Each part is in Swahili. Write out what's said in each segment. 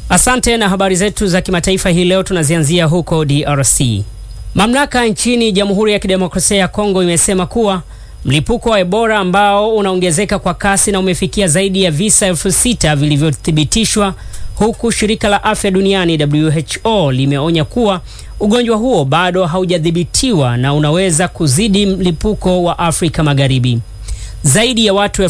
Asante. Na habari zetu za kimataifa hii leo tunazianzia huko DRC. Mamlaka nchini Jamhuri ya Kidemokrasia ya Kongo imesema kuwa mlipuko wa Ebola ambao unaongezeka kwa kasi na umefikia zaidi ya visa elfu sita vilivyothibitishwa, huku shirika la afya duniani WHO limeonya kuwa ugonjwa huo bado haujadhibitiwa na unaweza kuzidi mlipuko wa Afrika Magharibi. Zaidi ya watu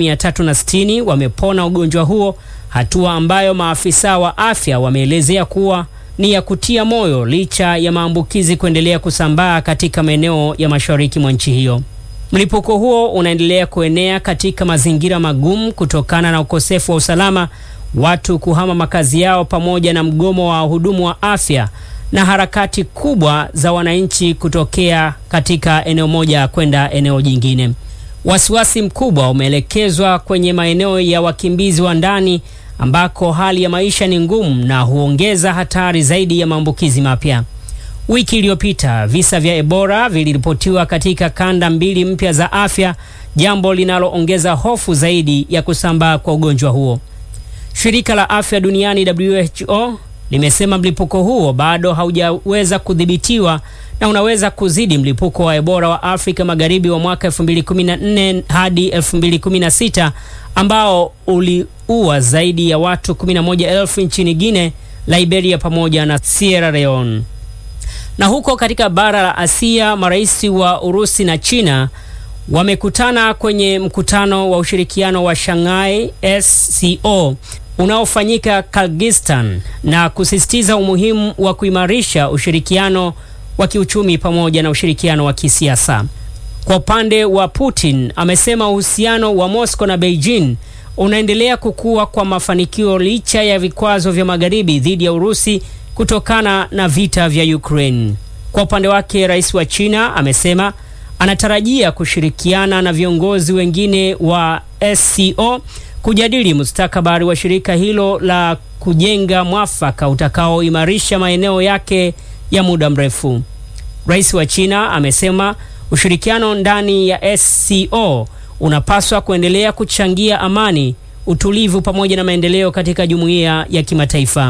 1360 wamepona ugonjwa huo, hatua ambayo maafisa wa afya wameelezea kuwa ni ya kutia moyo licha ya maambukizi kuendelea kusambaa katika maeneo ya mashariki mwa nchi hiyo. Mlipuko huo unaendelea kuenea katika mazingira magumu kutokana na ukosefu wa usalama, watu kuhama makazi yao, pamoja na mgomo wa wahudumu wa afya na harakati kubwa za wananchi kutokea katika eneo moja kwenda eneo jingine. Wasiwasi mkubwa umeelekezwa kwenye maeneo ya wakimbizi wa ndani ambako hali ya maisha ni ngumu na huongeza hatari zaidi ya maambukizi mapya. Wiki iliyopita visa vya Ebola viliripotiwa katika kanda mbili mpya za afya, jambo linaloongeza hofu zaidi ya kusambaa kwa ugonjwa huo. Shirika la Afya Duniani WHO limesema mlipuko huo bado haujaweza kudhibitiwa na unaweza kuzidi mlipuko wa Ebola wa Afrika Magharibi wa mwaka 2014 hadi 2016 ambao uliua zaidi ya watu 11,000 nchini Guinea, Liberia pamoja na Sierra Leone. Na huko katika bara la Asia, marais wa Urusi na China wamekutana kwenye mkutano wa ushirikiano wa Shanghai SCO unaofanyika Kyrgyzstan na kusisitiza umuhimu wa kuimarisha ushirikiano wa kiuchumi pamoja na ushirikiano wa kisiasa. Kwa upande wa Putin, amesema uhusiano wa Moscow na Beijing unaendelea kukua kwa mafanikio licha ya vikwazo vya magharibi dhidi ya Urusi kutokana na vita vya Ukraine. Kwa upande wake, rais wa China amesema anatarajia kushirikiana na viongozi wengine wa SCO kujadili mustakabali wa shirika hilo la kujenga mwafaka utakaoimarisha maeneo yake ya muda mrefu. Rais wa China amesema ushirikiano ndani ya SCO unapaswa kuendelea kuchangia amani, utulivu pamoja na maendeleo katika jumuiya ya kimataifa.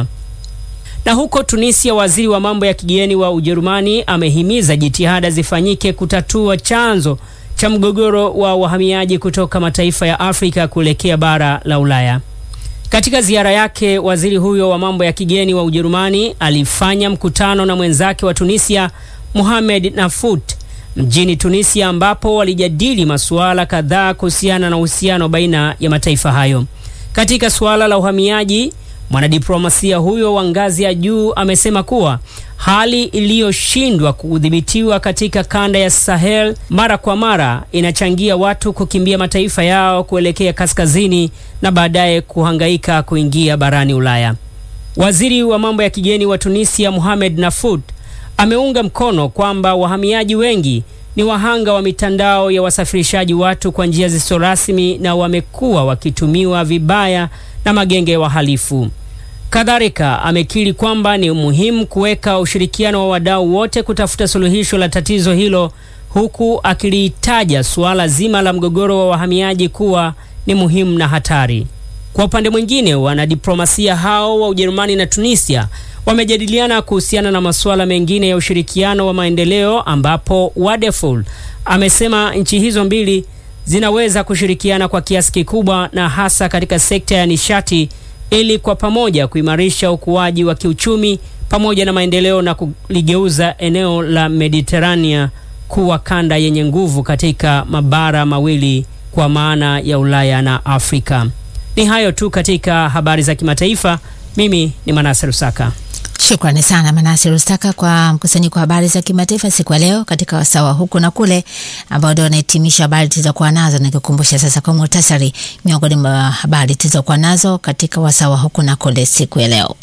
Na huko Tunisia, waziri wa mambo ya kigeni wa Ujerumani amehimiza jitihada zifanyike kutatua chanzo cha mgogoro wa wahamiaji kutoka mataifa ya Afrika kuelekea bara la Ulaya. Katika ziara yake, waziri huyo wa mambo ya kigeni wa Ujerumani alifanya mkutano na mwenzake wa Tunisia Mohamed Nafut mjini Tunisia, ambapo walijadili masuala kadhaa kuhusiana na uhusiano baina ya mataifa hayo. Katika suala la uhamiaji, mwanadiplomasia huyo wa ngazi ya juu amesema kuwa hali iliyoshindwa kudhibitiwa katika kanda ya Sahel mara kwa mara inachangia watu kukimbia mataifa yao kuelekea kaskazini na baadaye kuhangaika kuingia barani Ulaya. Waziri wa mambo ya kigeni wa Tunisia Mohamed Nafut ameunga mkono kwamba wahamiaji wengi ni wahanga wa mitandao ya wasafirishaji watu kwa njia zisizo rasmi na wamekuwa wakitumiwa vibaya na magenge ya wahalifu. Kadhalika amekiri kwamba ni muhimu kuweka ushirikiano wa wadau wote kutafuta suluhisho la tatizo hilo, huku akilitaja suala zima la mgogoro wa wahamiaji kuwa ni muhimu na hatari. Kwa upande mwingine, wanadiplomasia hao wa Ujerumani na Tunisia wamejadiliana kuhusiana na masuala mengine ya ushirikiano wa maendeleo, ambapo Wadeful amesema nchi hizo mbili zinaweza kushirikiana kwa kiasi kikubwa na hasa katika sekta ya nishati ili kwa pamoja kuimarisha ukuaji wa kiuchumi pamoja na maendeleo na kuligeuza eneo la Mediterania kuwa kanda yenye nguvu katika mabara mawili kwa maana ya Ulaya na Afrika. Ni hayo tu katika habari za kimataifa. Mimi ni Manase Rusaka. Shukrani sana Manase Rustaka kwa mkusanyiko wa habari za kimataifa siku ya leo katika wasawa huku na kule, ambao ndio wanahitimisha habari tulizokuwa nazo. Nikikumbusha sasa kwa muhtasari miongoni mwa habari tulizokuwa nazo katika wasawa huku na kule siku ya leo.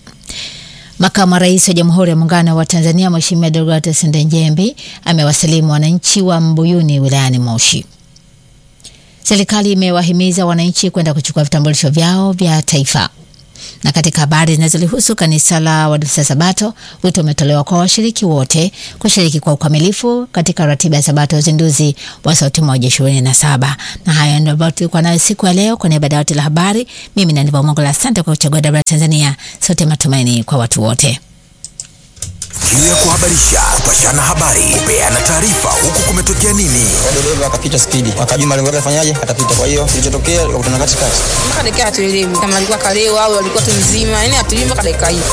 Makamu wa Rais wa Jamhuri ya Muungano wa Tanzania Mheshimiwa Deogratias Ndejembi amewasalimu wananchi wa Mbuyuni wilayani Moshi. Serikali imewahimiza wananchi kwenda kuchukua vitambulisho vyao vya taifa Na katika habari zinazolihusu kanisa la Waadventista Sabato, wito umetolewa kwa washiriki wote kushiriki kwa ukamilifu katika ratiba ya Sabato ya uzinduzi wa Sauti Moja ishirini na saba. Na hayo ndio ambayo tulikuwa nayo siku ya leo. Kwa niaba ya dawati la habari, mimi ni Aniva Mongola, asante kwa kuchagua Dabra Tanzania, sote matumaini kwa watu wote. Kiu ya kuhabarisha, kupashana habari, kupeana taarifa, huku kumetokea nini. dereva akapita spidi, akajua malengo yake afanyaje, atapita. Kwa hiyo kilichotokea, akakutana katikati. mpaka dakika hatuelewi kama alikuwa kalewa au alikuwa tu mzima, yani hatujui mpaka dakika hii.